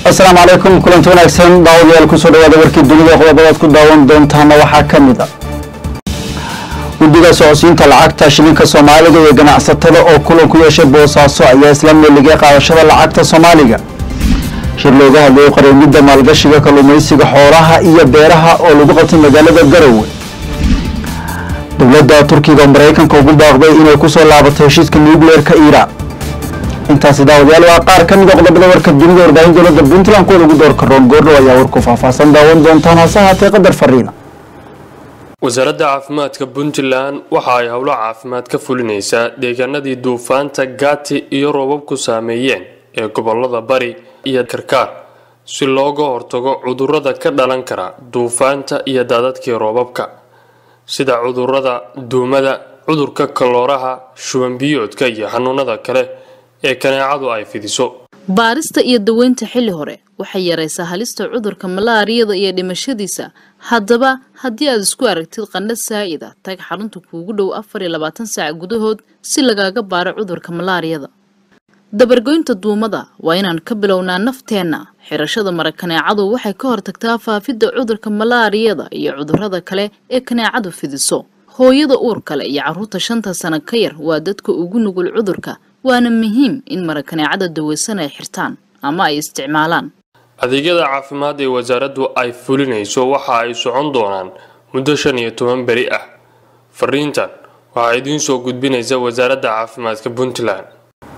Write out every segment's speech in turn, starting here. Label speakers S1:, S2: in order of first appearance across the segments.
S1: asalaamu calaykum kulanti wanaagsan daawadayaal kusoo dhawaada warkii dunida qodobadaad ku daawan doontaana waxaa ka mid a guddiga socodsiinta lacagta shilinka soomaaliga iyo ganacsatada oo kulan ku yeeshay boosaaso ayaa isla meeligay qaadashada lacagta soomaaliga shir looga hadlayay qareemidda maalgashiga kalluumaysiga xoolaha iyo beeraha oo lagu qabtay magaalada garowe dowladda turkiga oo maraykanka ugu baaqday inay kusoo laabato heshiiska nucleerka iiraan intaasi daawadayaal waa qaar ka mid a qodobada warka dunida warbaahin dowladda puntland kuwa lagu door karoon goordhow ayaa warku faahfaahsan daawan doontaan hase haatee qadar fariina
S2: wasaaradda caafimaadka puntland waxa ay howlo caafimaad ka fulinaysaa deegaanadii duufaanta gaati iyo roobabku saameeyeen ee gobolada bari iyo karkaar si looga hortago cudurrada ka dhalan kara duufaanta iyo daadadkii roobabka sida cudurrada duumada cudurka kalooraha shubanbiyoodka iyo xanuunada kale ee kaneecadu ay fidiso
S3: baarista iyo daweynta xilli hore waxay yaraysaa halista cudurka malaariyada iyo dhimashadiisa haddaba haddii aad isku aragtid qandha saa'ida tag xarunta kuugu dhow afar iyo labaatan saac gudahood si lagaaga baaro cudurka malaariyada dabargoynta duumada waa inaan ka bilownaa nafteenna xirashada mara kaneecadu waxay ka hortagtaa faafidda cudurka malaariyada iyo cudurrada kale ee kaneecadu fidiso hooyada uur kale iyo carruurta shanta sano ka yar waa dadka ugu nugul cudurka waana muhiim in mara kaneecada daweysan ay xirtaan ama ay isticmaalaan
S2: adeegyada caafimaad ee wasaaraddu ay fulinayso waxa ay socon doonaan muddo shan iyo toban beri ah fariintan waxaa idiin soo gudbinaysa wasaaradda caafimaadka puntland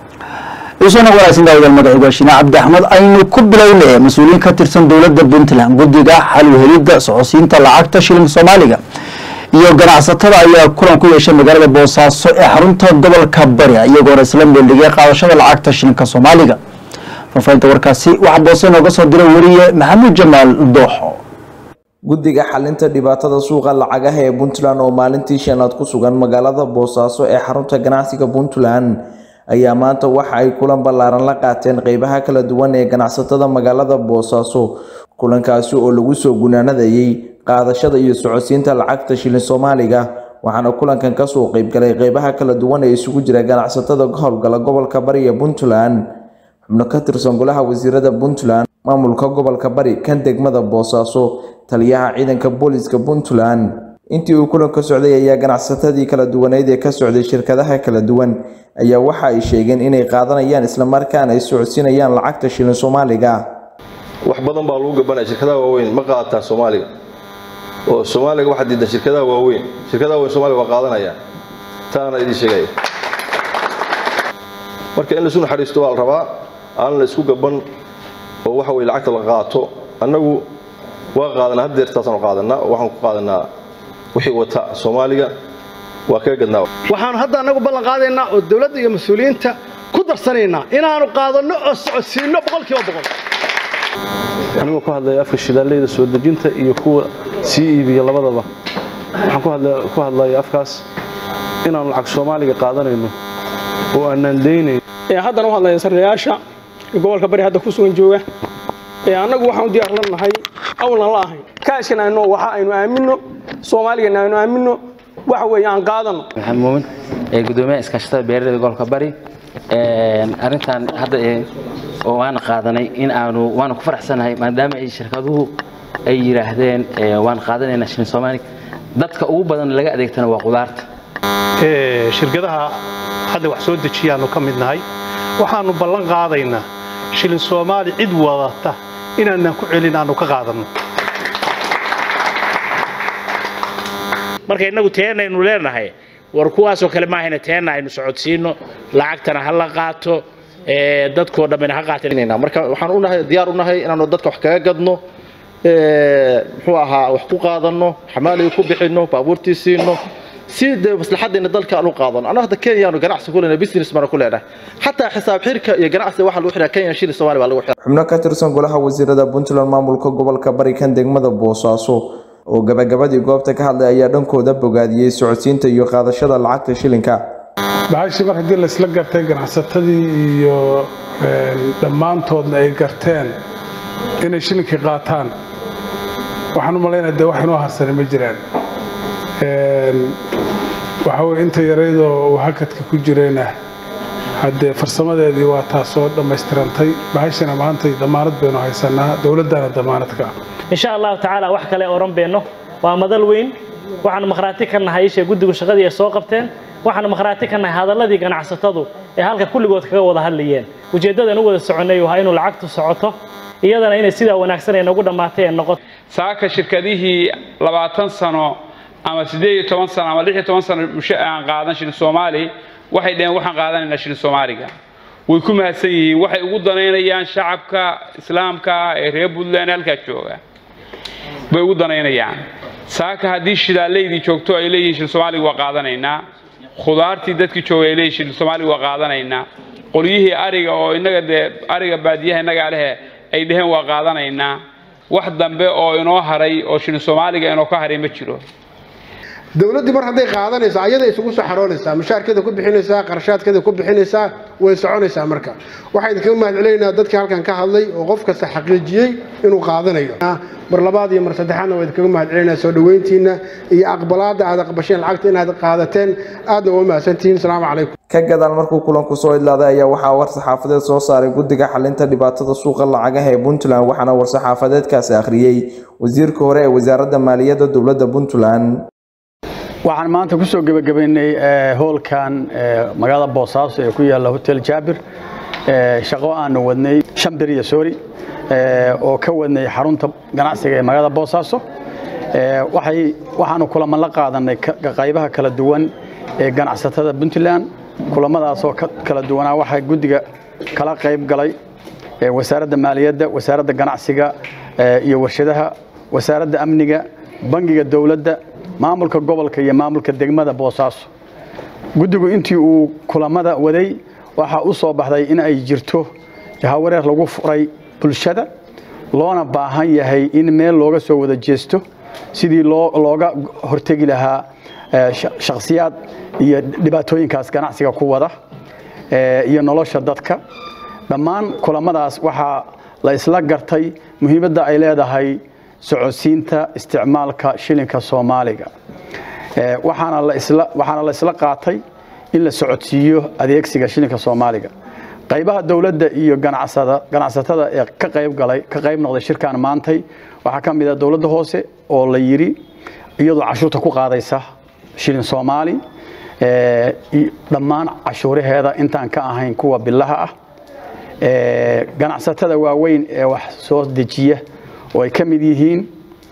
S1: isoona wanaagsan daawadayaal magaciigu waa shiine cabdi axmed aynu ku bilownay mas-uuliyiin ka tirsan dowladda puntland guddiga xalwhelidda socodsiinta lacagta shilinka soomaaliga iyo ganacsatada ayaa kulan ku yeeshay magaalada boosaaso ee xarunta gobolka bari iyagoona isla meeligay qaadashada lacagta shilinka soomaaliga faafahinta warkaasi waxaa boose nooga soo diray weriye maxamuud jamaal dooxo
S4: guddiga xalinta dhibaatada suuqa lacagaha ee puntland oo maalintii shanaad ku sugan magaalada boosaaso ee xarunta ganacsiga puntland ayaa maanta waxa ay kulan ballaaran la qaateen qeybaha kala duwan ee ganacsatada magaalada boosaaso kulankaasi oo lagu soo gunaanadayay qaadashada iyo socodsiinta lacagta shilin soomaaliga waxaana kulankan kasoo qeybgalay qeybaha kala duwan ee isugu jira ganacsatada ka howlgala gobolka bari ee puntland xubno ka tirsan golaha wasiirada puntland maamulka gobolka bari kan degmada boosaaso taliyaha ciidanka booliska puntland intii uu kulanka socday ayaa ganacsatadii kala duwaneyd ee ka socday shirkadaha kala duwan ayaa waxa ay sheegeen inay qaadanayaan islamarkaana ay socodsiinayaan lacagta shilin soomaaliga
S5: wax badan baa lagu gabanaya shirkadaha waaweyn ma qaadataan soomaaliga oo soomaaliga waxaa diidan shirkadaha waaweyn shirkadaha waaweyn soomaliga waa qaadanayaan taana idiin sheegaya marka in laisu naxariisto waa la rabaa aan la isku gaban oo waxa weye lacagta la qaato annagu waa qaadanaa had deertaasaanu qaadanaa oo waxaan ku qaadanaa wixii wata soomaaliga waa kaga gadnaa
S6: waxaanu hadda annagu ballan qaadaynaa oo dowladda iyo mas-uuliyiinta ku darsanaynaa inaanu qaadanno oo socodsiinno boqolkiiba boqol
S7: anigoo ku hadlaya afka shidaaleyda soo dejinta iyo kuwa sii iibiya labadaba waxaan ku hadlaya afkaas inaanu lacag soomaaliga qaadanayno oo aanaan daynayn
S8: haddana u hadlaya sarreyaasha gobolka bari hadda ku sugan jooga annagu waxaan diyaar la nahay awlan la ahayn kaashkan aynu waxa aynu aamino soomaaligana aynu aamino waxa weeye aan qaadano
S9: maxamed muumin ee gudoomiyaha iskaashatada beeraleyda gobolka bari arrintan hadda oo waana qaadanay in aanu waana ku faraxsanahay maadaama ay shirkaduhu ay yidhaahdeen waan qaadanaynaa shilin soomaaliga dadka ugu badan laga adeegtana waa qudaarta
S10: shirkadaha hadda wax soo dejiyaanu ka mid nahay waxaanu ballan qaadaynaa shilin soomaali cid wadata inaanaan ku celin aanu ka qaadanno
S11: marka innagu teenaynu leenahay war kuwaasoo kale maahayna teena aynu socodsiino lacagtana ha la qaato dadkoo dhammina ha qaateen
S12: marka waxaan unahay diyaar u nahay inaanu dadka wax kaga gadno muxuu ahaa wax ku qaadanno xamaaliga ku bixinno baabuurtii siino si dee maslaxaddeena dalka aan u qaadano annaga hadda kenyaanu ganacsi ku leenahay business baana ku leenahay xataa xisaab xirka iyo ganacsiga waxaa lagu xiraa kenya shilin soomaali baa lagu xiraa
S4: xubno ka tirsan golaha wasiirada puntland maamulka gobolka bari kan degmada boosaaso oo gabagabadii goobta ka hadlay ayaa dhankooda bogaadiyey socodsiinta iyo qaadashada lacagta shilinka
S13: baxashii mar haddii laysla gartay ganacsatadii iyo dhammaantoodna ay garteen inay shilinkii qaataan waxaan u malaynaya dee wax inoo harsani ma jiraan waxa weye inta yaraydoo uu hakadka ku jirayna haddee farsamadeedii waa taasoo dhammaystirantay bahashana maantay damaanad baynu haysanaa dowladdana damaanad ka ah
S14: insha allahu tacaala wax kale oran beenno waa madal weyn waxaanu makhraati ka nahay isha guddigu shaqadii ay soo qabteen waxaanu makhraati ka nahay hadalladii ganacsatadu ee halka kulligood kaga wada hadlayeen ujeeddadan u wada soconnay waa inuu lacagtu socoto iyadana inay sidaa wanaagsan ay nagu dhammaatay ee noqoto
S15: saaka shirkadihii labaatan sano ama siddeed iyo toban sano ama lix iyo toban sano mushe aan qaadan shilin soomaali waxay dhaheen waxaan qaadanaynaa shilin soomaaliga way ku mahadsan yihiin waxay ugu danaynayaan shacabka islaamka ee reer puntland halkaa jooga bay ugu danaynayaan saaka haddii shidaalaydii joogto ay leeyihiin shilin soomaaliga waa qaadanaynaa khudaartii dadkii jooga ay leeyihiin shilin soomaaliga waa qaadanaynaa qolyihii ariga oo innaga dee ariga baadiyaha innagaa lehe ay dhaheen waa qaadanaynaa wax dambe oo inoo haray oo shilin soomaaliga inoo ka haray ma jiro
S16: dowladdii mar hadday qaadanayso ayada isugu soo xaroonaysaa mushaarkeeda ku bixinaysaa qarashaadkeeda ku bixinaysaa way soconaysaa marka waxaa idinkaga mahadcelinaynaa dadkii halkan ka hadlay oo qof kasta xaqiijiyey inuu qaadanayo mar labaad iyo mar saddexaadna waa idinkaga mahadcelinayaa soo dhoweyntiinna iyo aqbalaadda aad aqbasheen lacagta inaad qaadateen aadna waa mahadsantihiin asalaamu calaykum
S4: ka gadaal markuu kulanku soo idlaaday ayaa waxaa war-saxaafadeed soo saaray guddiga xalinta dhibaatada suuqa lacagaha ee puntland waxaana war-saxaafadeedkaasi akhriyey wasiirka hore ee wasaaradda maaliyadda dowladda puntland
S17: waxaan maanta ku soo gebagabaynay hoolkan magaalada boosaaso ee ku yaalla hotel jaabir shaqo aanu wadnay shan beriya sori oo ka wadnay xarunta ganacsiga ee magaalada boosaaso waxay waxaanu kulaman la qaadanay qaybaha kala duwan ee ganacsatada puntland kulamadaasoo kala duwanaa waxaa guddiga kala qayb galay wasaaradda maaliyadda wasaaradda ganacsiga iyo warshadaha wasaaradda amniga bangiga dowladda maamulka gobolka iyo maamulka degmada boosaaso guddigu intii uu kulamada waday waxaa u soo baxday in ay jirto hawareer lagu furay bulshada loona baahan yahay in meel looga soo wada jeesto sidii looga hortegi lahaa shakhsiyaad iyo dhibaatooyinkaas ganacsiga ku wada iyo nolosha dadka dhammaan kulamadaas waxaa la isla gartay muhiimadda ay leedahay socodsiinta isticmaalka shilinka soomaaliga waxaana la isla qaatay in la socodsiiyo adeegsiga shilinka soomaaliga qaybaha dowladda iyo ganacsatada ee ka qayb galay ka qayb noqday shirkan maantay waxaa ka mid ah dowladda hoose oo la yidhi iyadoo cashuurta ku qaadaysa shilin soomaali dhammaan cashuuraheeda intaan ka ahayn kuwa bilaha ah ganacsatada waaweyn ee wax soo dejiya oo ay ka mid yihiin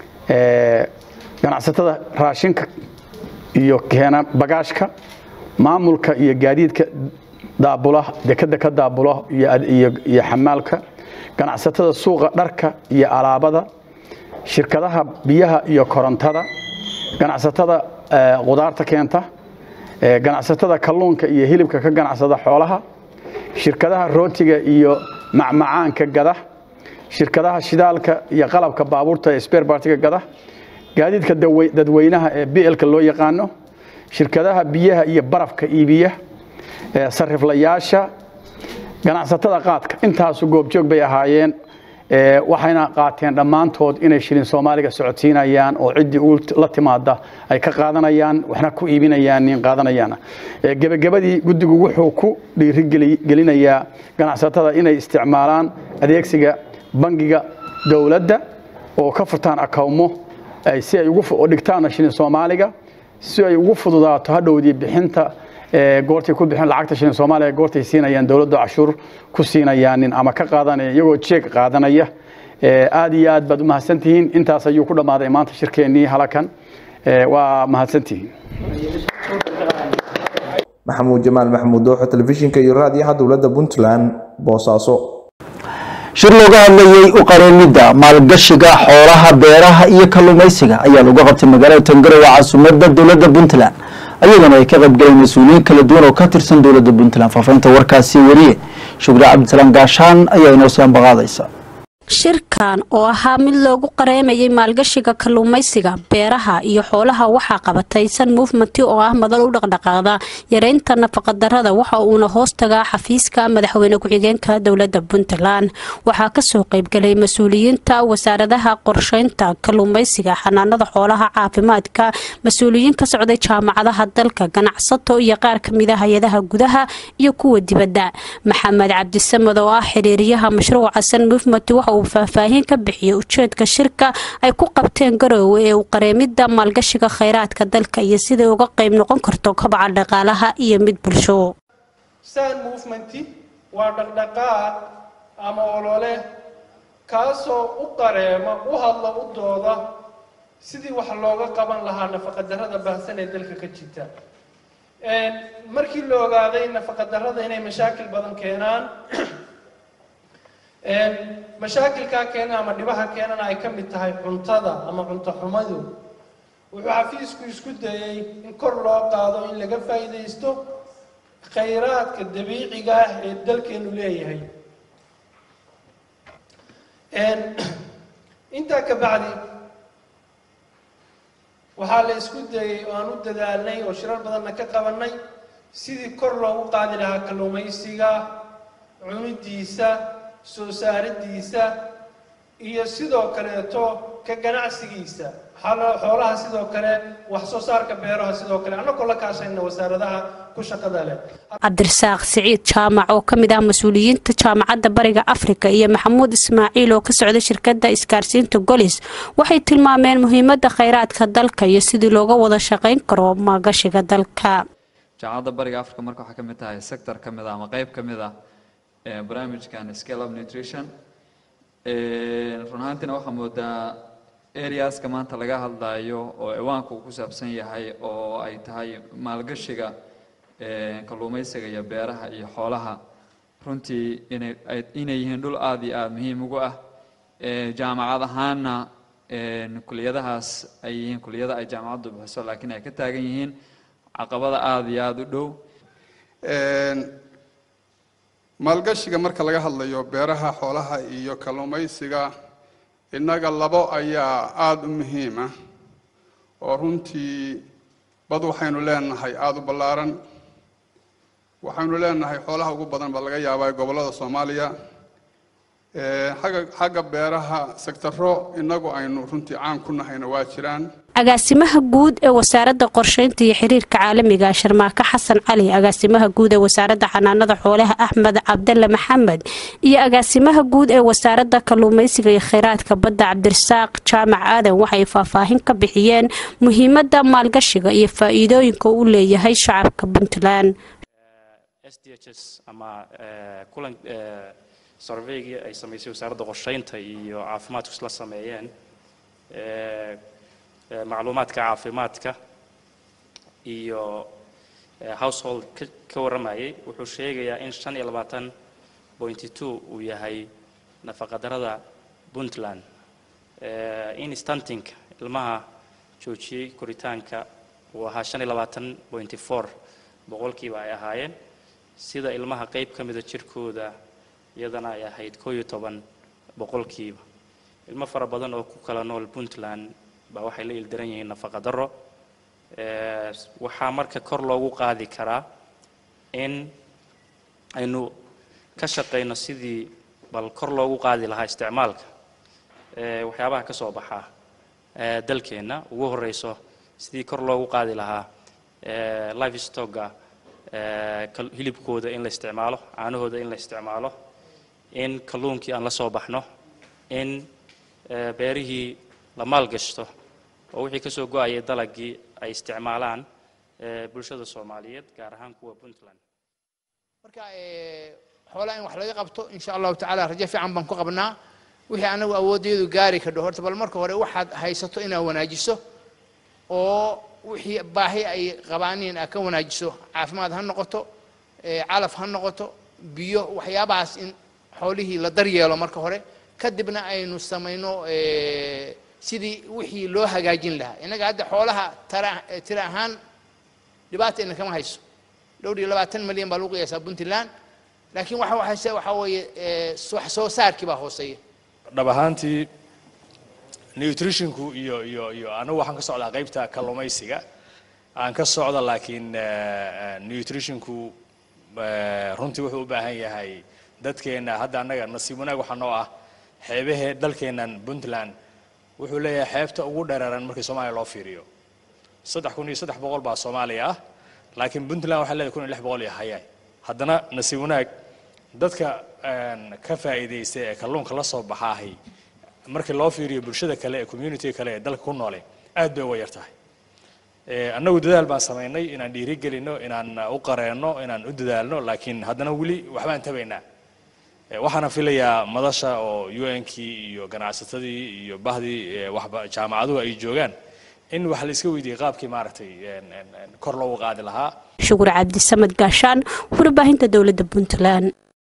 S17: ganacsatada raashinka iyo keena bagaashka maamulka iyo gaadiidka daabula dekada ka daabula iyo xamaalka ganacsatada suuqa dharka iyo alaabada shirkadaha biyaha iyo korontada ganacsatada qudaarta keenta ganacsatada kalluunka iyo hilibka ka ganacsada xoolaha shirkadaha rootiga iyo macmacaanka gada shirkadaha shidaalka iyo qalabka baabuurta ee spare partiga gada gaadiidka dadweynaha ee blka loo yaqaano shirkadaha biyaha iyo barafka iibiya sariflayaasha ganacsatada qaadka intaasu goobjoog bay ahaayeen waxayna qaateen dhammaantood inay shilin soomaaliga socodsiinayaan oo ciddii u la timaada ay ka qaadanayaan waxna ku iibinayaan nin qaadanayaan gebagabadii guddigu wuxuu ku dhiirigelinayaa ganacsatada inay isticmaalaan adeegsiga bangiga dowladda oo ka furtaan akawmo si ay ugu dhigtaan shilin soomaaliga si ay ugu fududaato hadhowdii bixinta goortay ku bixin lacagta shilin soomaaliga goortay siinayaan dowladda cashuur ku siinayaanin ama ka qaadanaya iyagoo jeeg qaadanaya aad iyo aad baad u mahadsantihiin intaas ayuu ku dhammaaday maanta shirkeennii halakan waa mahadsantihiin
S4: maxamuud jamaal maxamuud dooxo telefishinka iyo raadiyaha dowladda puntland boosaaso
S1: shir looga hadlayey u qareemidda maalgashiga xoolaha beeraha iyo kalluumaysiga ayaa lagu qabtay magaalada tangarowe caasimadda dowladda puntland ayadana ay ka qaybgaleen mas-uuliyiin kala duwan oo ka tirsan dowladda puntland faafahinta warkaasi wariye shukri cabdisalaam gaashaan ayaa inoo sii ambaqaadaysa
S18: shirkan oo ahaa mid loogu qareemayay maalgashiga kalluumaysiga beeraha iyo xoolaha waxaa qabatay san movement oo ah madal u dhaqdhaqaaqda yareynta nafaqadarada waxa uuna hoos tagaa xafiiska madaxweyne ku-xigeenka dowlada puntland waxaa kasoo qeybgalay mas-uuliyiinta wasaaradaha qorsheynta kalluumaysiga xanaanada xoolaha caafimaadka mas-uuliyiin ka socday jaamacadaha dalka ganacsato iyo qaar kamida hay-adaha gudaha iyo kuwa dibadda maxamed cabdisamad oo ah xiriiriyaha mashruuca san movement waxa uu faahfaahin ka bixiyay ujeedka shirka ay ku qabteen garoowe ee u qareemida maalgashiga kheyraadka dalka iyo siday uga qeyb noqon karto kobaca dhaqaalaha iyo mid bulsho
S19: san movement waa dhaqdhaqaaq ama olole kaasoo u qareema u hadla u dooda sidii wax looga qaban lahaa nafaqadarrada baahsan ee dalka ka jirta markii la ogaaday nafaqadarrada inay mashaakil badan keenaan mashaakilkaa keena ama dhibaha keenana ay ka mid tahay cuntada ama cunto xumadu wuxuu xafiisku isku dayay in kor loo qaado in laga faa'iidaysto khayraadka dabiiciga ah ee dalkeenu leeyahay intaa ka bacdi waxaa la isku dayay oo aan u dadaalnay oo shirar badanna ka qabanay sidii kor loogu qaadi lahaa kalluumaysiga cunidiisa soo saaridiisa iyo sidoo kaleeto ka ganacsigiisa xoolaha sidoo kale wax soo saarka beeraha sidoo kale annagoo la kaashayna wasaaradaha ku shaqada leh
S18: cabdirasaaq siciid jaamac oo kamid ah mas-uuliyiinta jaamacadda bariga afrika iyo maxamuud ismaaciil oo ka socda shirkadda isgaarsiinta golis waxay tilmaameen muhiimada kheyraadka dalka iyo sidii looga wada shaqeyn karo maalgashiga dalka
S20: jaamacadda bariga africa marka waxaa ka mid tahay sector ka mid ah ama qeyb ka mid ah barnaamijkan scale up nutrition run ahaantiina waxaa moodaa areaska maanta laga hadlayo oo ciwaanka uu ku saabsan yahay oo ay tahay maalgashiga kalluumaysiga iyo beeraha iyo xoolaha runtii inay inay yihiin dhul aada iyo aada muhiim ugu ah jaamacad ahaana kuliyadahaas ay yihiin kuliyada ay jaamacaddu bixiso laakiin ay ka taagan yihiin caqabada aada iyo aada u dhow
S21: maalgashiga marka laga hadlayo beeraha xoolaha iyo kalluumaysiga innaga labo ayaa aada u muhiim ah oo runtii bad waxaynu leenahay aada u ballaaran waxaynu leenahay xoolaha ugu badan baa laga yaabaa gobollada soomaaliya xagga xagga beeraha sektaro innagu aynu runtii caan ku nahayna waa jiraan
S18: agaasimaha guud ee wasaaradda qorsheynta iyo xiriirka caalamiga sharmaako xasan cali agaasimaha guud ee wasaaradda xanaanada xoolaha axmed cabdalle maxamed iyo agaasimaha guud ee wasaaradda kalluumaysiga iyo kheyraadka badda cabdirasaaq jaamac aadan waxay faahfaahin ka bixiyeen muhiimada maalgashiga iyo faa-iidooyinka uu leeyahay shacabka puntland
S22: ama kulan surveygii ay samaysay wasaaradda qorsheynta iyo caafimaadku isla sameeyeen macluumaadka caafimaadka iyo household ka warramayay wuxuu sheegayaa in shan iyo labaatan pointy two uu yahay nafaqadarada puntland in stantinka ilmaha joojiyey koritaanka uu ahaa shan iyo labaatan pointy four boqolkiiba ay ahaayeen sida ilmaha qayb ka mida jirkooda iyadana ay ahayd koo iyo toban boqolkiiba ilmo fara badan oo ku kala nool puntland baa waxay la ildaran yihiin nafaqa darro waxaa marka kor loogu qaadi karaa in aynu ka shaqayno sidii bal kor loogu qaadi lahaa isticmaalka waxyaabaha ka soo baxa dalkeenna ugu horeyso sidii kor loogu qaadi lahaa life stocka hilibkooda in la isticmaalo caanahooda in la isticmaalo in kalluunkii aan la soo baxno in beerihii la maalgashto oo wixii ka soo go-ayay dalagii ay isticmaalaan bulshada soomaaliyeed gaar ahaan kuwa puntland
S23: marka xoolaha in wax laga qabto insha allahu tacaala rajo fiican baan ku qabnaa wixii anagu awooddeedu gaari kadho horta bal marka hore waxaad haysato inaad wanaajiso oo wixii baahi ay qabaaniin aad ka wanaajiso caafimaad ha noqoto calaf ha noqoto biyo waxyaabahaas in xoolihii la daryeelo marka hore kadibna aynu samayno sidii wixii loo hagaajin lahaa innaga hadda xoolaha tara tira ahaan dhibaata ina kama hayso dhowr iyo labaatan milyan baa lagu qiyaasaa puntland laakiin waxa waxayse waxa weeye wax soo saarkii baa hooseeya
S2: dhab ahaantii nutritionku iyo iyo iyo anigu waxaan ka socdaa qaybta kalluumaysiga aan ka socda laakiin nutritionku runtii wuxuu u baahan yahay dadkeena hadda annaga nasiib wanaag waxaa noo ah xeebahee dalkeennan puntland wuxuu leeyahay xeebta ugu dhereeran markii soomaaliya loo fiiriyo saddex kun iyo saddex boqol baa soomaaliya ah laakiin puntland waxay leedahay kun iyo lix boqol iyo hayay haddana nasiib wanaag dadka ka faa'iidaysta ee kalluunka la soo baxaahay markii loo fiiriyo bulshada kale ee community kale ee dalka ku noole aad bay uga yar tahay annagu dadaal baan samaynay inaan dhiirigelino inaan u qareenno inaan u dadaalno laakiin haddana weli waxbaan tabaynaa waxaana filayaa madasha oo un-kii iyo ganacsatadii iyo bahdii waxba jaamacaduhu ay joogaan in wax la iska weydiiyey qaabkii maaragtay kor loogu qaadi lahaa
S18: shukur cabdisamed gaashaan warbaahinta dowladda puntland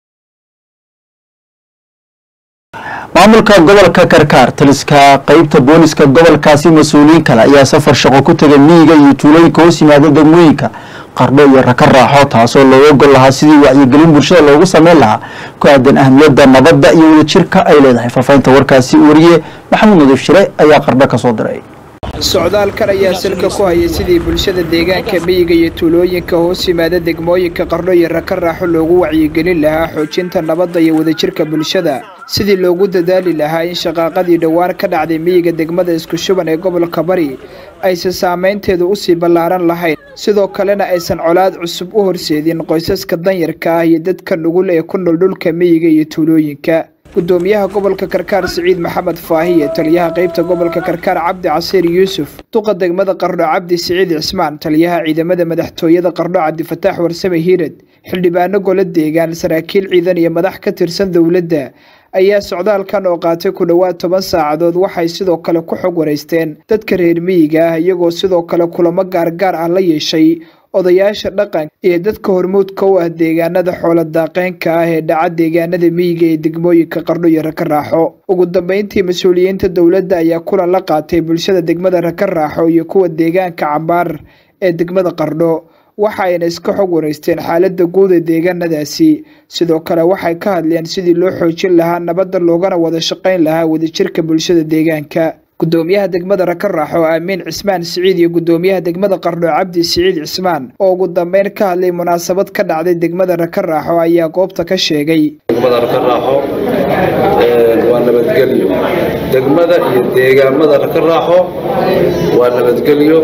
S1: maamulka gobolka karkaar taliska qeybta booliska gobolkaasi mas-uuliyiin kale ayaa safar shaqo ku tegay miyiga iyo tuulooyinka hoos yimaada degmooyinka qardho iyo raka raaxo taasoo looga gol lahaa sidii wacyigelin bulshada loogu sameyn lahaa ku aadan ahmiyadda nabadda iyo wadajirka ay leedahay faafahinta warkaasi wariye maxamuud nadiif shire ayaa qardho ka soo diray
S3: socdaalkan ayaa salka ku hayay sidii bulshada deegaanka miyiga iyo tuulooyinka hoos yimaada degmooyinka qardho iyo raka raaxo loogu wacyigelin lahaa xoojinta nabadda iyo wadajirka bulshada sidii loogu dadaali lahaa in shaqaaqadii dhowaan ka dhacday miyiga degmada isku shuban ee gobolka bari aysan saameynteedu usii ballaaran lahayn sidoo kalena aysan colaad cusub u horseedin qoysaska danyarka ah iyo dadka nugul ee ku nool dhulka miyiga iyo tuulooyinka gudoomiyaha gobolka karkaar siciid maxamed faahiye taliyaha qeybta gobolka karkaar cabdi casiir yuusuf duqa degmada qardho cabdi siciid cismaan taliyaha ciidamada madaxtooyada qardho cabdifataax warsame hiirad xildhibaano golo deegaan saraakiil ciidan iyo madax ka tirsan dowladda ayaa socdaalkan oo qaatay ku dhowaad toban saacadood waxay sidoo kale ku xog wareysteen dadka reer miyiga ah iyagoo sidoo kale kulamo gaargaar ah la yeeshay odayaasha dhaqanka iyo dadka hormuudka u ah deegaanada xoola daaqeynka ah ee dhaca deegaanada miyiga ee degmooyinka qardho iyo raka raaxo ugu dambeyntii mas-uuliyiinta dowladda ayaa kulan la qaatay bulshada degmada raka raaxo iyo kuwa deegaanka cambaar ee degmada qardho waxa ayna iska xog wareysteen xaaladda guud ee deegaanadaasi sidoo kale waxay ka hadleen sidii loo xoojin lahaa nabadda loogana wada shaqayn lahaa wadajirka bulshada deegaanka gudoomiyaha degmada raka raaxo aamiin cismaan siciid iyo gudoomiyaha degmada qardho cabdi siciid cismaan oo ugu dambeyn ka hadlay munaasabad ka dhacday degmada raka raaxo ayaa goobta ka sheegay
S5: degmada raka raaxo waa nabadgelyo degmada iyo deegaamada raka raaxo waa nabadgelyo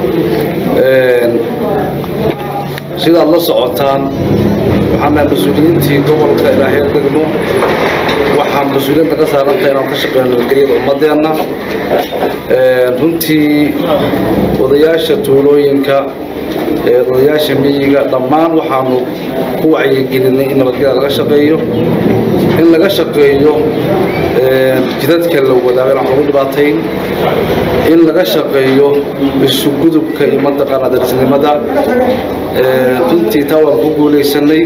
S5: sidaad la socotaan waxaana mas-uuliyiintii gobolka ilaahay degmo waxaan mas-uuliyiinta ka saaranta inaan ka shaqeyno nabadgelyada ummadeenna runtii odayaasha tuulooyinka odayaasha miyiga dhammaan waxaanu ku wacyigelinay in nabadgelyada laga shaqeeyo in laga shaqeeyo jidadka la wadaago inaan lagu dhibaatayn in laga shaqeeyo isugudubka iyo mataqaana darsinimada runtii taa waan ku guulaysanay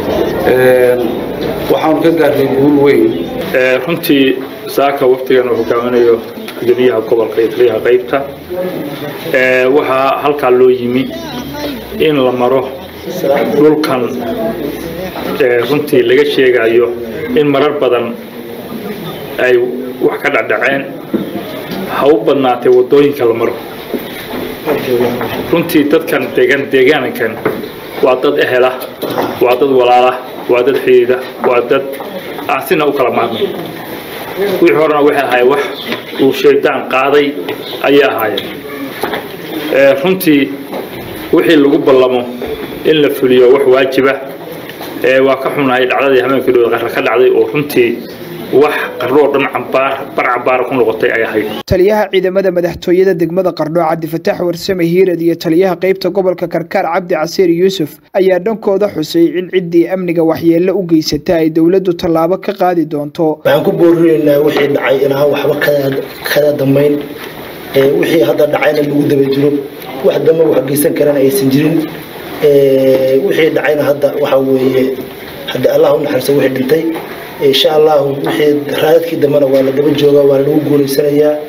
S5: waxaanu ka gaarnay guul weyn
S24: runtii saaka waqtigan uu hogaaminayo gudoomiyaha gobolka iyo taliyaha qaybta waxaa halkaa loo yimi in la maro dhulkan runtii laga sheegayo in marar badan ay wax ka dhacdhaceen ha u badnaatay waddooyinka la maro runtii dadkan deegaan deegaankan waa dad ehela waa dad walaala waa dad xidiida waa dad aan sina u kala maarnay wixii horena waxay ahaayeen wax uu shaydaan qaaday ayay ahaayeen runtii wixii lagu ballamo in la fuliyo wax waajiba waa ka xunahay dhacdadii habeenkii dhow qarra ka dhacday oo runtii wax qarroo dhan cambaar bar cambaara ku noqotay ay ahayd
S3: taliyaha ciidamada madaxtooyada degmada qardho cabdifataax warsame hiirad iyo taliyaha qeybta gobolka karkaar cabdi casiir yuusuf ayaa dhankooda xusay in ciddii amniga waxyeello u geysata ay dowladdu tallaabo ka qaadi doonto
S25: waxaan ku boorinaynaa wixii dhacay inaan waxba kada damayn wixii hadda dhacayna lagu daba jiro wax damba wax geysan karana aysan jirin wixii dhacayna hadda waxa weeye hadda allah u naxariiso wixii dhintay insha allahu wixii raadadkii dambena waa la daba joogaa waa lagu guulaysanayaa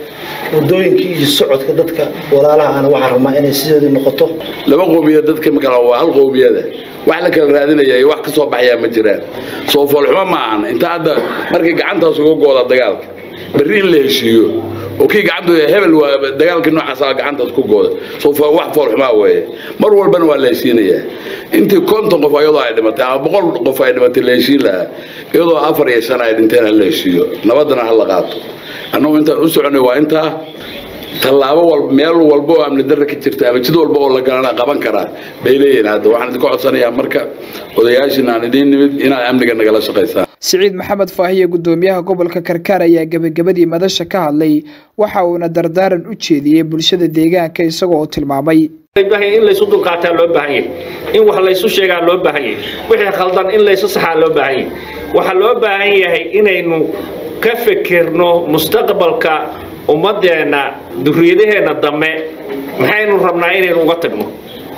S25: wadooyinkii iyo socodka dadka walaalaha ana waxaan rabnaa inay sidoodii noqoto
S6: laba qowmiyad dadka makala waa hal qowmiyada wax la kala raadinaya iyo wax ka soo baxayaa ma jiraan soo foolxumo ma ahan inta hadda markay gacantaas uga gooda dagaalka berri in la heshiiyo oo kii gacantu hebel waa dagaalkii noocaas ah gacantaas ku gooda soo fo- wax foolxumaa weeye mar walbana waa la heshiinayaa intii konton qof iyadoo ay dhimatay ama boqol qof ay dhimatay la heshiin lahaa iyadoo afar iyo shan ay dhinteen ha la heshiiyo nabadana ha la qaato annagu intaan u soconay waa intaa tallaabo walba meel walba oo amni darra ka jirta ama jid walba oo la galana qaban karaa bay leeyihiin hadda waxaan idinka codsanayaa marka odayaashin aan idiin nimid inaad amniga nagala shaqaysaan
S3: siciid maxamed faahiye gudoomiyaha gobolka karkaar ayaa gebagabadii madasha ka hadlay waxa uuna dardaaran u jeediyey bulshada deegaanka isagoo oo tilmaamay
S7: baahan in laysu dulqaataa loo baahan yahay in wax laysu sheegaa loo baahan yahay wixii khaldan in laysu saxaa loo baahan yahay waxaa loo baahan yahay inaynu ka fikirno mustaqbalka ummadeenna duriyadaheenna dambe maxaynu rabnaa inaynu uga tagno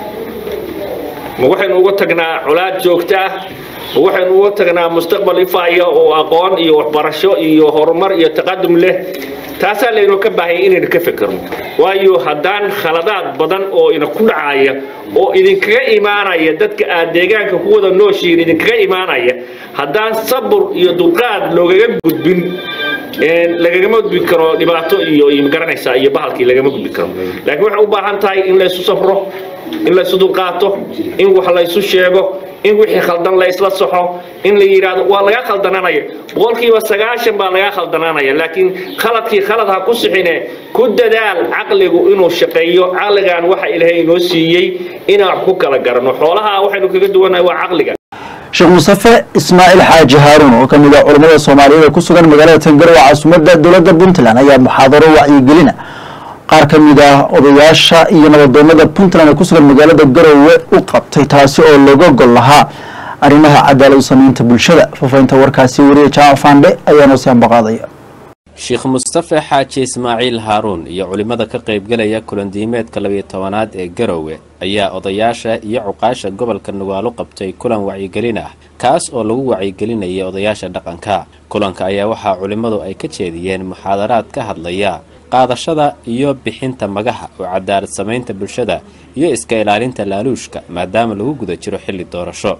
S7: ma waxaynu uga tagnaa colaad joogto ah ma waxaynu uga tagnaa mustaqbal ifaaya oo aqoon iyo waxbarasho iyo horumar iyo taqadum leh taasaa laynu ka baahaya inaynu ka fikirno waayo haddaan khaladaad badan oo ina ku dhacaya oo idinkaga imaanaya dadka aad deegaanka ku wada nooshihiin idinkaga imaanaya haddaan sabur iyo dulqaad loogaga gudbin een, lagagama gudbi karo dhibaato iyo iyo magaranaysaa iyo bahalkii lagama gudbi karo laakiin waxay u baahan tahay in laysu safro in laysu dulqaato in wax laysu sheego in wixii khaldan la isla saxo in la yidhaahdo waa laga khaldananaya boqolkiiba sagaashan baa laga khaldananaya laakiin khaladkii khalad ha ku sixine ku dadaal caqligu inuu shaqeeyo caqligan waxa ilaahay inoo siiyey inaan wax ku kala garanno xoolaha waxaynu kaga duwanahay waa caqliga
S1: sheekh mustafe ismaaciil xaaji haaruun oo ka mid ah culimmada soomaaliyeed ee ku sugan magaalada tangarow caasimadda dowladda puntland ayaa muxaadaro wacyigelina qaar ka mid ah odayaasha iyo nabadoonada puntland ee ku sugan magaalada garowe u qabtay taasi oo looga gol lahaa arrimaha cadaalad samaynta bulshada faafahinta warkaasi wariye jaamac faandhe ayaa noo sii ambaqaadaya
S8: sheekh mustafe xaaji ismaaciil haaruun iyo culimmada ka qaybgalaya kulandiimeedka labiyo tobanaad ee garowe ayaa odayaasha iyo cuqaasha gobolka nugaalo qabtay kulan wacyigelin ah kaas oo lagu wacyigelinayay odayaasha dhaqanka kulanka ayaa waxaa culimmadu ay ka jeediyeen muxaadaraad ka hadlaya qaadashada iyo bixinta magaha oo cadaalad samaynta bulshada iyo iska ilaalinta laaluushka maadaama lagu guda jiro xilli doorasho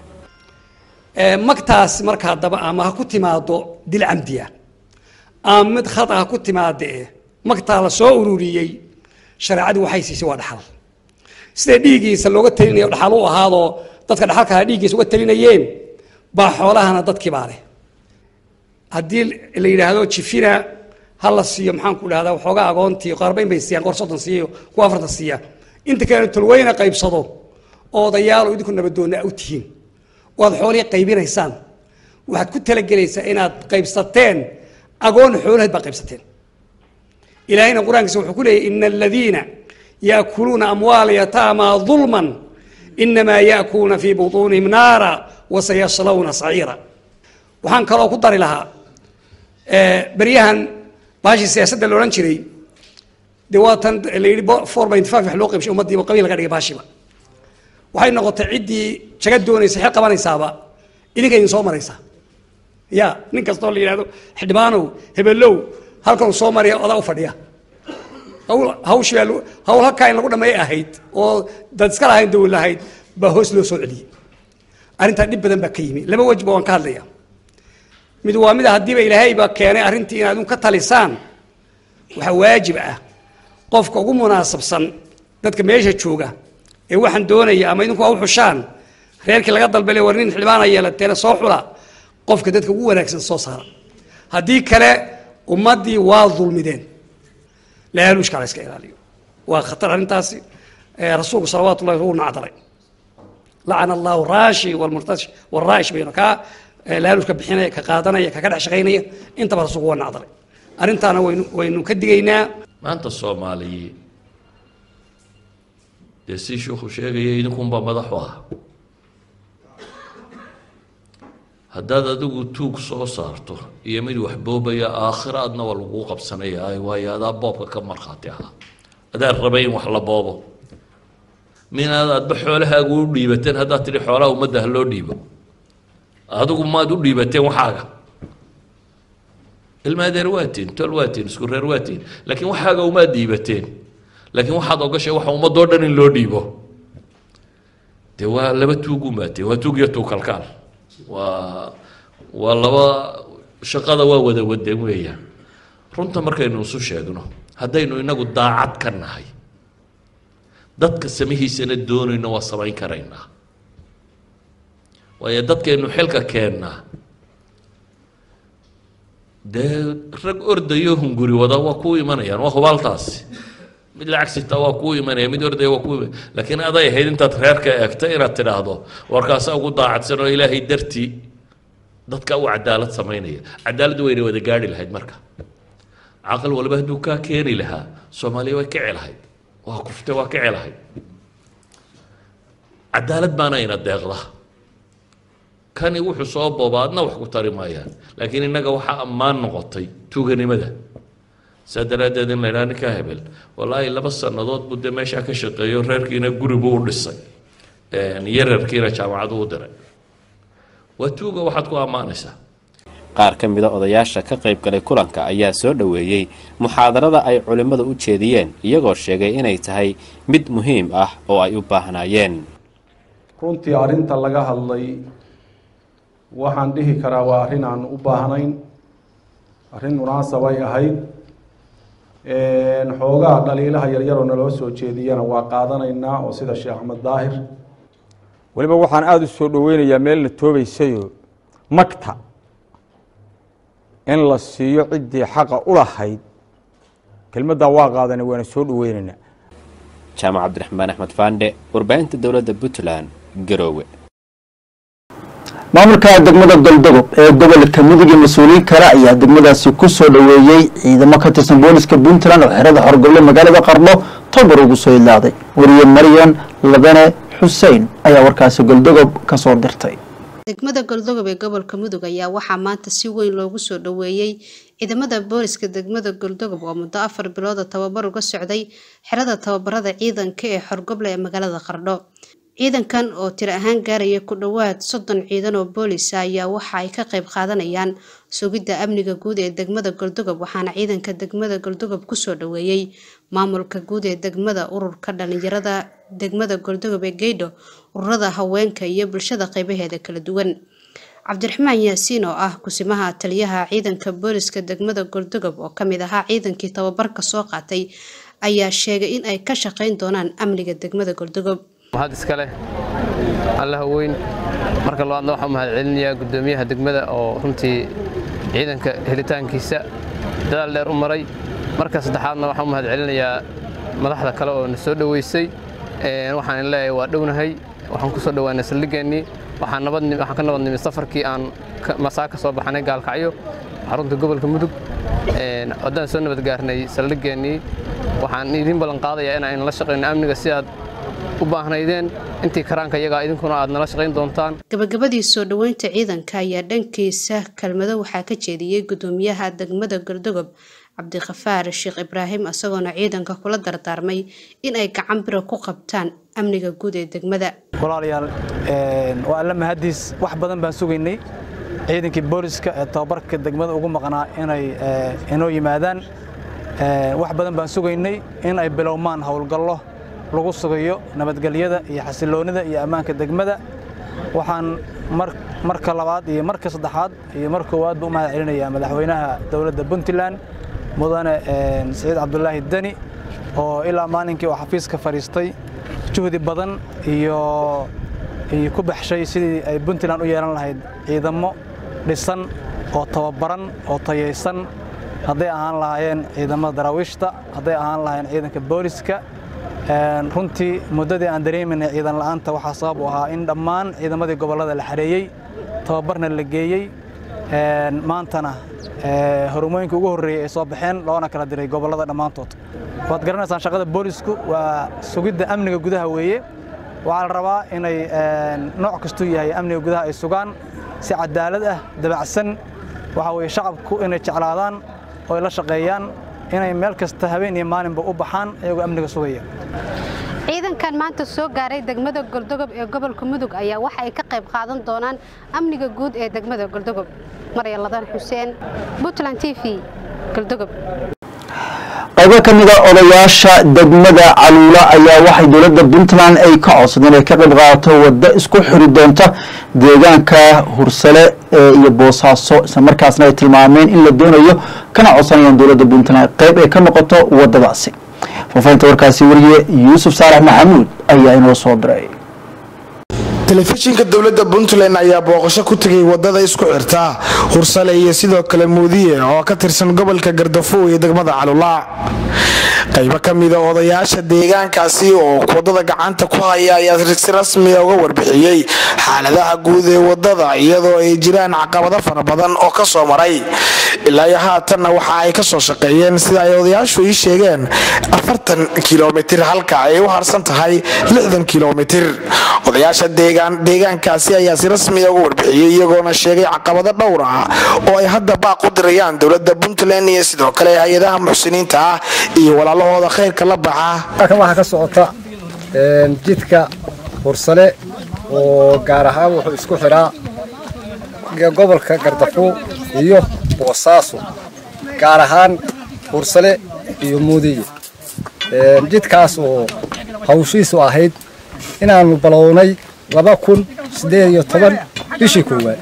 S9: magtaas marka haddaba ama ha ku timaado dil camdiya ama mid khata ha ku timaada eh magtaa la soo ururiyey shareecadu waxay siisay waa dhaxal sida dhiiggiisa looga talinayo dhaxal u ahaadoo dadka dhaxalkaa dhiiggiisa uga talinayeen baa xoolahana dadkii baa leh haddii la yidhaahdo jifina ha la siiyo maxaan ku dhahdaa waxoogaa agoontii qaarbayn bay siiyaan qor soddon siiyo kuwa afartan siiya inta kale tolweyna qaybsado oo odayaalo idinku nabadoonna u tihiin oo aad xoolihii qaybinaysaan waxaad ku talagelaysaa inaad qaybsateen agoon xoolaheed baa qaybsateen ilaahayna qur-aankiisa wuxuu ku leeyahy ina aladiina yaakuluuna amwaala yataama dulman inamaa yaakuluuna fii butuunihim naara wasayaslawna saciira waxaan kaloo ku dari lahaa beryahan baashii siyaasadda la odhan jiray dee waatan la yidhi four point five wax loo qaybshay ummaddiiba qabiil laga dhigay baashiba waxay noqotay ciddii jaga doonaysa xil qabanaysaaba idinka idin soo maraysaa ya nin kastoo la yidhahdo xildhibaanow hebelow halkan soo maraya odaa u fadhiya hawl hawshii baa lagu- hawl halkaa in lagu dhameey ahayd oo dad iska lahayn dawlad lahayd baa hoos loo soo celiyey arrintaa dhib badan baa ka yimi laba wejba waan ka hadlaya mid waa mida haddiiba ilaahay baa keenay arrintii inaad un ka talisaan waxaa waajib ah qofka ugu munaasabsan dadka meesha jooga ee waxaan doonaya ama idinku waa u xushaan reerkii laga dalbale war nin xildhibaana yeelateena soo xula qofka dadka ugu wanaagsan soo saara haddii kale ummaddii waa dulmideen laaluushka la iska ilaaliyo waa khatar arrintaasi Eh, rasuulku salawaatu ullahi wuu nacdalay lacana allahu raashi walmurtashi walraa'ish bayno kaa eh, laaluushka bixinaya ka qaadanaya kaka dhex shaqaynaya intaba rasuulku waa nacdalay arrintaana waynu waynu ka digaynaa
S10: maanta soomaaliyi dee si sheikhu sheegaya idinkunbaa madax u ah haddaad adigu tuug soo saarto iyo mid wax boobaya aakhira adna waa laguu qabsanaya waayo adaa boobka ka markhaati ahaa adaa rabay in wax la boobo minaad aadba xoolahaagu u dhiibateen haddaad tidhi xoolaha ummadda ha loo dhiibo adigu maad u dhiibateen waxaaga ilma adeer waatiin tol waatiin isku reer waatiin laakiin waxaaga umaad dhiibateen laakiin waxaad ogashay waxa ummadoo dhan in loo dhiibo dee waa laba tuug umaateen waa tuug iyo tuug kalkaal waa waa laba shaqada waa wada wadeen weeyaan runta markaynu isu sheegno haddaynu inagu daacad ka nahay dadka samihiisana doonayno waa samayn karaynaa waayo dadkaynu xilka keennaa dee rag ordayo hunguri wada waa kuu imanayaan waa hubaaltaasi mid lacag sita waa kuu imanaya mid ordaya waa kuu imanaya laakiin aday ahayd intaad reerka eegta inaad tidhaahdo warkaasa ugu daacadsan oo ilaahay dartii dadka u cadaalad samaynaya cadaaladdu wayna wada gaadhi lahayd marka caqal walba hadduu kaa keeni lahaa soomaaliya way kici lahayd waa kufte waa kici lahayd cadaalad baana ina deeqda kani wuxuu soo booba adna wax ku tari maayaan laakiin innaga waxaa ammaan noqotay tuuganimada saa daraaddeed in la idhaha ninkaa hebel wallaahi laba sannadood buu dee meeshaa ka shaqeeyo reerkiina guri buu u dhisay yararkiina jaamacadu u diray waa tuuga waxaad ku ammaanaysaa
S8: qaar ka mida odayaasha ka qayb galay kulanka ayaa soo dhoweeyey muxaadarada ay culimmadu u jeediyeen iyagoo sheegay inay tahay mid muhiim ah oo ay u baahnaayeen
S11: runtii arrinta laga hadlay waxaan dhihi karaa waa arrin aan u baahnayn arrin munaasabay ahayd xoogaha dhaliilaha yaryaroo naloo soo jeediyana waa qaadanaynaa oo sida sheekh axmed daahir
S12: weliba waxaan aada u soo dhoweynayaa meel la toobaysayo magta in la siiyo ciddii xaqa u lahayd kelmaddaa waa qaadanay waana soo dhoweynaynaa
S8: jaamac cabdiraxmaan axmed faandhe warbaahinta dowladda puntland garoowe
S1: maamulka degmada goldogob ee gobolka mudug iyo mas-uuliyiin kale ayaa degmadaasi ku soo dhoweeyey ciidamo ka tirsan booliska puntland oo xerada xorgoble magaalada qardho tobar ugu soo ilaaday wariye maryan labane xuseen ayaa warkaasi goldogob ka soo dirtay
S13: degmada goldogob ee gobolka mudug ayaa waxaa maanta si weyn loogu soo dhoweeyey ciidamada booliska degmada goldogob oo muddo afar bilooda tababar uga socday xerada tababarada ciidanka ee xorgoble ee magaalada qardho ciidankan oo tiro ahaan gaaraya ku dhowaad soddon ciidan oo boolisa ayaa waxa ay ka qayb qaadanayaan sugidda amniga guud ee degmada goldogob waxaana ciidanka degmada goldogob kusoo dhoweeyey maamulka guud ee degmada ururka dhalinyarada degmada goldogob ee geydho ururada haweenka iyo bulshada qeybaheeda kala duwan cabdiraxmaan yaasiin oo ah kusimaha taliyaha ciidanka booliska degmada goldogob oo kamid ahaa ciidankii tababarka soo qaatay ayaa sheegay in ay ka shaqeyn doonaan amniga degmada goldogob
S14: mahad iska leh allaha weyn marka labaadna waxaan mahad celinayaa guddoomiyaha degmada oo runtii ciidanka helitaankiisa dadaal dheer u maray marka saddexaadna waxaan u mahad celinayaa madaxda kale oo na soo dhoweysay waxaan leeyahay waa dhownahay waxaan ku soo dhowaanay saldhigeennii waxaan ka nabad nimid safarkii aan masaa ka soo baxnay gaalkacyo xarunta gobolka mudug haddaan soo nabad gaarnay saldhigeennii waxaan idiin ballan qaadayaa in aynu la shaqayno amniga si aad u baahnaydeen intii karaanka iyagaa idinkuna aad nala shaqayn doontaan
S13: gabagabadii soo dhoweynta ciidanka ayaa dhankiisa kelmado waxaa ka jeediyey guddoomiyaha degmada goldogob cabdikhafaar sheekh ibraahim isagoona ciidanka kula dardaarmay in ay gacan bira ku qabtaan amniga guud ee degmada
S15: walaalayaal waa alla mahadiis wax badan baan sugaynay ciidankii booliska ee tababarka degmada ugu maqnaa inay inoo yimaadaan wax badan baan sugaynay in ay bilowmaan howlgallo lagu sugayo nabadgelyada iyo xasiloonida iyo ammaanka degmada waxaan marka labaad iyo marka saddexaad iyo mar koowaadba u mahad celinayaa madaxweynaha dowladda puntland mudane siciid cabdulaahi deni oo ilaa maalinkii uu xafiiska fadhiistay juhdi badan iyo iyo ku baxshay sidii ay puntland u yeelan lahayd ciidamo dhisan oo tababaran oo tayaysan hadday ahaan lahaayeen ciidamada daraawiishta hadday ahaan lahaayeen ciidanka booliska runtii muddadii aan dareeminay ciidan la'aanta waxaa sabab u ahaa in dhammaan ciidamadii gobollada la xareeyey tababarna la geeyey maantana horumooyinka ugu horreeyey ay soo baxeen loona kala diray gobollada dhammaantood waad garanaysaan shaqada boolisku waa sugidda amniga gudaha weeye waxaa la rabaa inay nooc kastuu yahay amniga gudaha ay sugaan si cadaalad ah dabacsan waxaa weeye shacabku inay jeclaadaan oo ay la shaqeeyaan inay meel kasta habeen iyo maalinba u baxaan iyagoo amniga sugaya
S13: ciidankan maanta soo gaaray degmada goldogob ee gobolka mudug ayaa waxa ay ka qayb qaadan doonaan amniga guud ee degmada goldogob marya ladan xuseen puntland t v galdogob
S1: qaybo ka mida odayaasha degmada caluula ayaa waxay dowladda puntland ay ka codsadeen inay ka qayb qaadato waddo isku xiri doonta deegaanka hursale ee iyo boosaaso isla markaasna ay tilmaameen in la doonayo kana codsanayaan dowladda puntland qayb ay ka noqoto waddadaasi faafahinta warkaasi wariye yuusuf saalax maxamuud ayaa inoo soo diray
S4: telefishinka dowladda puntland ayaa booqasho ku tegay wadada isku xirta hursale iyo sidoo kale muudiye oo ka tirsan gobolka gardafuw iyo degmada calulaac qaybo ka mida odayaasha deegaankaasi oo wadada gacanta ku haya ayaa si rasmiya uga warbixiyey xaaladaha guud ee wadada iyadoo ay jiraan caqabado fara badan oo kasoo maray ilaa iyo haatanna waxa ay kasoo shaqeeyeen sida ay odayaashu ii sheegeen afartan kilomitir halka ay u harsan tahay lixdan kilomitir odayaasha deegaankaasi ayaa si rasmiya uga warbixiyey iyagoona sheegay caqabado dhowr ah oo ay hadda baaq u dirayaan dowlada puntland iyo sidoo kale hay-adaha muxsiniinta ah iyo walaalahooda khayrka la baxa
S16: waxaa ka socota jidka hursale oo gaar ahaan wuxuu isku xiraa gobolka gardafuul iyo boosaaso gaar ahaan hursale iyo muudiye jidkaas oo hawshiisu ahayd inaanu balownay laba kun siddeed iyo toban bishii koowaad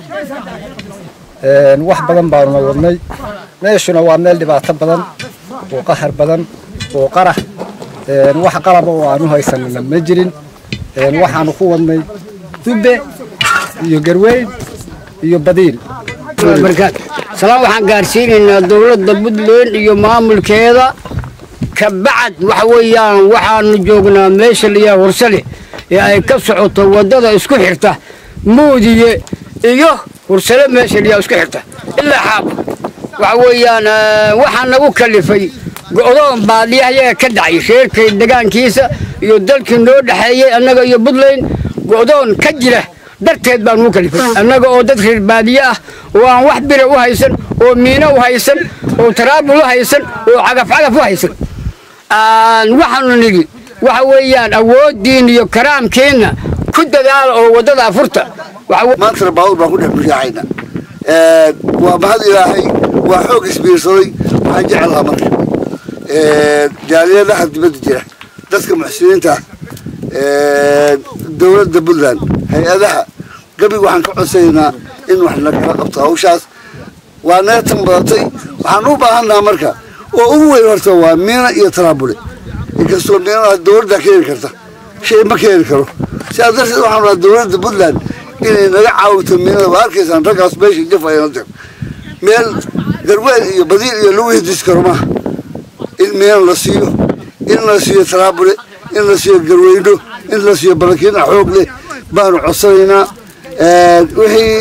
S16: wax badan baanuna wadnay meeshuna waa meel dhibaato badan oo qahar badan oo qarax wax qalaba oo aanu haysanina ma jirin waxaanu ku wadnay dubbe iyo garweyn iyo badiil
S17: salaan waxaan gaarsiinaynaa dowladda puntland iyo maamulkeeda kabacad waxa weeyaan waxaanu joognaa meesha layaa hursale ee ay ka socoto waddada isku xirta muudiye iyo hursale meesha layaa isku xirta ilaa xaab waxa weeyaan waxaa nagu kalifay go'doon baadiyahayaga ka dhacay reerkay degaankiisa iyo dalkii noo dhexeeyey annaga iyo puntland go'doon ka jira darteed baan ugu kalifay annaga oo dad reer baadiye ah oo aan wax bira u haysan oo miino u haysan oo taraabul u haysan oo cagafcagaf u haysan waxaanu nidhi waxa weeyaan awooddiin iyo karaamkiinna ku dadaala oo waddada afurta
S19: maantana baabuur baan ku dhex bushaaxayna waa mahad ilaahay waa xoog isbiirsaday waxaan jeclahaa marka jaaliyadaha dibadda jira dadka muxsiniinta dowladda puntland hay-adaha gabiga waxaan ka codsanaynaa in wax nagala qabto hawshaas waa naga tan badatay waxaan u baahannaha marka oo ugu weyn horta waa miina iyo taraabule inkastoo miinada dowladda keeni karta shay ma keeni karo sidaas darteed waxaan rabaa dowladda puntland inay naga caawito miinada waa arkaysaan raggaas meesha jafayana tir meel garweel iyo badiil iyo lagu hidis karo maaha in miina la siiyo in la siiyo taraabule in la siiyo garweyno in la siiyo barakiina xoog leh baanu codsanaynaa wixii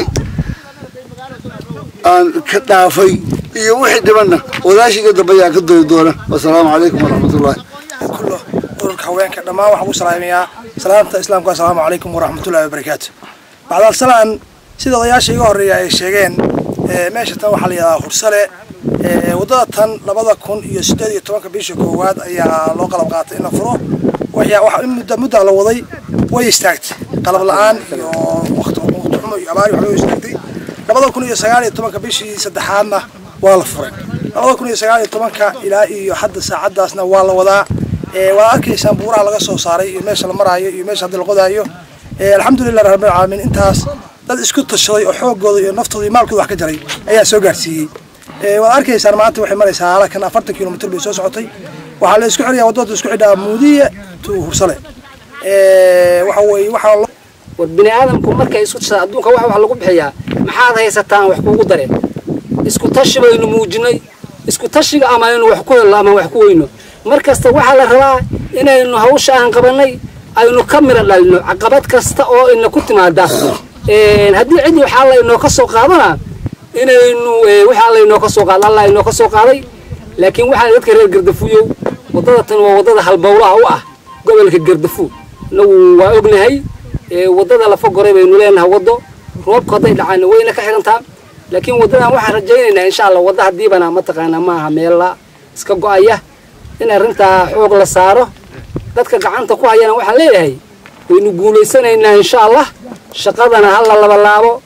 S19: aan ka dhaafay iyo wixii dhibanna wadaashiga dambe ayaa ka doyi doona wasalaamu calaykum waraxmatullaahi
S20: ururka haweenka dhammaan waxaan ku salaamayaa salaamta islaamka assalaamu calaykum waraxmatullahi wabarakaatu bacdaal salaan sida odayaasha iga horreeya ay sheegeen meesha tan waxaa la yidhahdaa hursale waddada tan labada kun iyo siddeed iyo tobanka bisha koowaad ayaa loo qalab qaatay in la furo in mudda muddaa la waday way istaagtay qalab la-aan iyo waqti xumo iyo abaari wax loo istaagtay labada kun iyo sagaal iyo tobanka bishii saddexaadna waa la furay labada kun iyo sagaal iyo tobanka ilaa iyo hadda saacaddaasna waa la wadaa waad arkaysaan buuraha laga soo saaray iyo meesha la maraayo iyo meesha hadda la qodaayo alxamdulilah rabbil caalamiin intaas dad isku tashaday oo xoogooda iyo naftooda iyo maalkooda wax ka jaray ayaa soo gaarsiiyey waad arkaysaan maanta waxay maraysaa halakan afartan kilomitr bay soo socotay waxaa la isku xidhayaa waddada isku xidhaa muudiye to hursale waxa weeye waxaa
S17: war bini aadamku markay isku tashaa adduunka wax wax lagu bixiyaa maxaad haysataan wax kuugu dareen isku tashi baynu muujinay isku tashiga ama aynu wax ku helno ama wax ku weyno mar kasta waxaa la rabaa inaynu hawsha aan qabanay aynu ka mira dhalino caqabad kasta oo ina ku timaada haddii cid waxaa laynoo ka soo qaadana inaynu waxaa laynoo ka soo qaada allah inoo ka soo qaaday laakiin waxaa dadka reer gardafuuyow waddada tan waa waddada halbowlaha u ah gobolka gardafuul inagu waa ognahay waddada lafa goray baynu leenahay waddo roobka hadday dhacaana wayna ka xirantaa laakiin waddadan waxaan rajaynaynaa insha allah wadda haddiibana mataqaanaa maaha meella iska go'aya in arrintaa xoog la saaro dadka gacanta ku hayana waxaan leeyahay waynu guulaysanaynaa insha allah shaqadana ha la labalaabo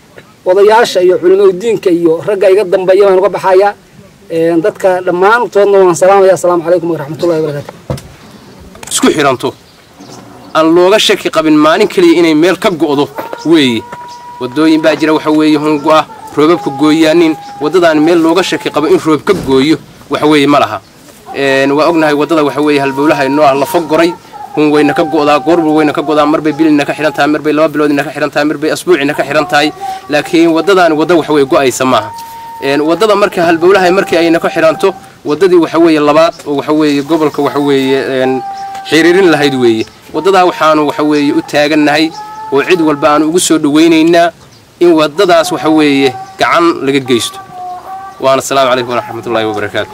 S17: odayaasha iyo culimada diinka iyo ragga iga dambeeya baan uga baxayaa dadka dhammaantoodna waan salaamaya asalaamu calaykum waraxmatullahi wabarakaatu
S2: isku xiranto aan looga shaki qabin maalin keliya inay meel ka go'do weeye waddooyin baa jira waxa weeye hungo'ah roobabka gooyaanin waddadaan meel looga shaki qabo in roob ka gooyo waxa weeye ma laha waa ognahay waddada waxa weeye halbowlaha inoo ah lafa goray hun wayna ka go'daa goorba wayna ka go'daa marbay bilina ka xidhan tahay marbay laba biloodina ka xidhan tahay marbay asbuucina ka xidhan tahay laakiin waddadaan wadda waxa weeye go'aysa maaha waddada marka halbowlaha markii ayna ka xidhanto waddadii waxa weeye labaad oo waxa weeye gobolka waxa weeye xiriirin lahayd weeye waddadaa waxaanu waxa weeye u taagannahay oo cid walba aanu ugu soo dhowaynaynaa in waddadaas waxa weeye gacan laga geysto waana asalaamu calaykum waraxmatullaahi wabarakaatu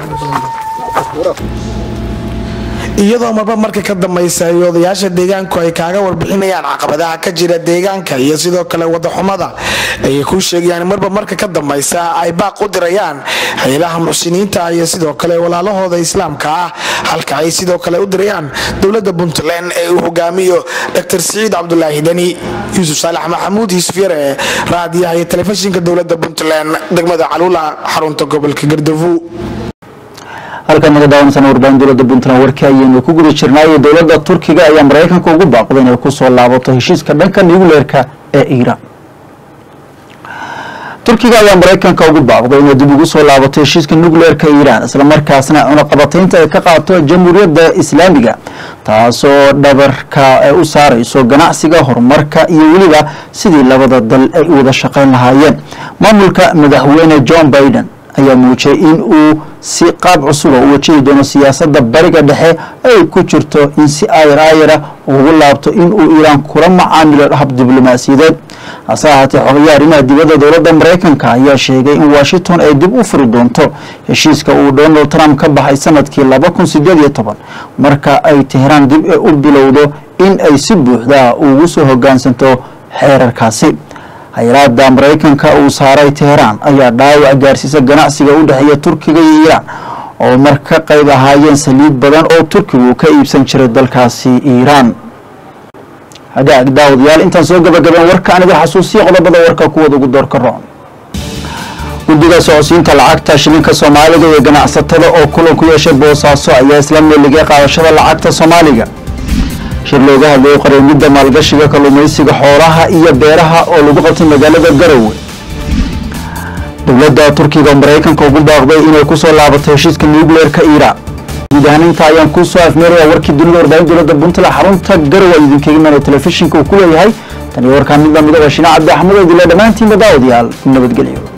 S4: iyadoo marba marka ka dambaysa ay odayaasha deegaanku ay kaaga warbixinayaan caqabadaha ka jira deegaanka iyo sidoo kale wadaxumada ayay kuu sheegayaan marba marka ka dambaysa ay baaq u dirayaan haylaha muxsiniinta iyo sidoo kale walaalahooda islaamka ah halka ay sidoo kale u dirayaan dowlada puntland ee uu hogaamiyo dr siciid cabdulaahi deni yuusuf saalax maxamuud yuusuf yare raadiyaha iyo telefishinka dowlada puntland degmada caluula xarunta gobolka gardafu
S1: halkan naga daawanaysan warbaahin dowladda puntland warkii ayaynu ku guda jirnaayo dowladda turkiga ayaa maraykanka ugu baaqday inay kusoo laabato heshiiska dhanka nucleerka ee iiraan turkiga ayaa maraykanka ugu baaqday inay dib ugu soo laabato heshiiska nucleerka iiraan islamarkaasna cunaqabataynta ay ka qaato jamhuuriyadda islaamiga taasoo dhabarka ay u saarayso ganacsiga horumarka iyo weliba sidii labada dal ay u wada shaqayn lahaayeen maamulka madaxweyne john biden ayaa muujiyay in uu si qaab cusuba u wajahi doono siyaasadda bariga dhexe ay ku jirto in si aayar aayara ugu laabto in uu iiraan kula macaamilo hab diblomaasiyadeed hase ahaatee xogayaha arrimaha dibadda dowladda maraykanka ayaa sheegay in washington ay dib u furi doonto heshiiska uu donald trump ka baxay sanadkii laba kun sideed iyo toban marka ay teheraan dib u bilowdo in ay si buuxda ugu soo hogaansanto xeerarkaasi hay-adda maraykanka uu saaray teheraan ayaa dhaawac gaarsiisa ganacsiga u dhexeeya turkiga iyo iiraan oo mar ka qayb ahaayeen saliid badan oo turkigu ka iibsan jiray dalkaasi iiraan hagaag daawadayaal intaan soo gabagabeen warka aniga xasuusiya qodobada warka kuwada ugu doorka roon guddiga socodsiinta lacagta shilinka soomaaliga iyo ganacsatada oo kulan ku yeeshay boosaaso ayaa isla meeligay qaadashada lacagta soomaaliga shir looga hadlayay qareemidda maalgashiga kalluumaysiga xoolaha iyo beeraha oo lagu qabtay magaalada garowe dowladda turkiga oo maraykanka ugu baaqday inay kusoo laabato heshiiska nucleerka iiraan guud ahaan inta ayaan kusoo afmeeraya warkii dunida warbaahin dowladda puntland xarunta garowe idinkaga imanaya telefishinka uu ku leeyahay tan iyo warkaan mid lamida waa shina cabdi axmed oo dila dhammaantiinba daawadayaal nabadgelyo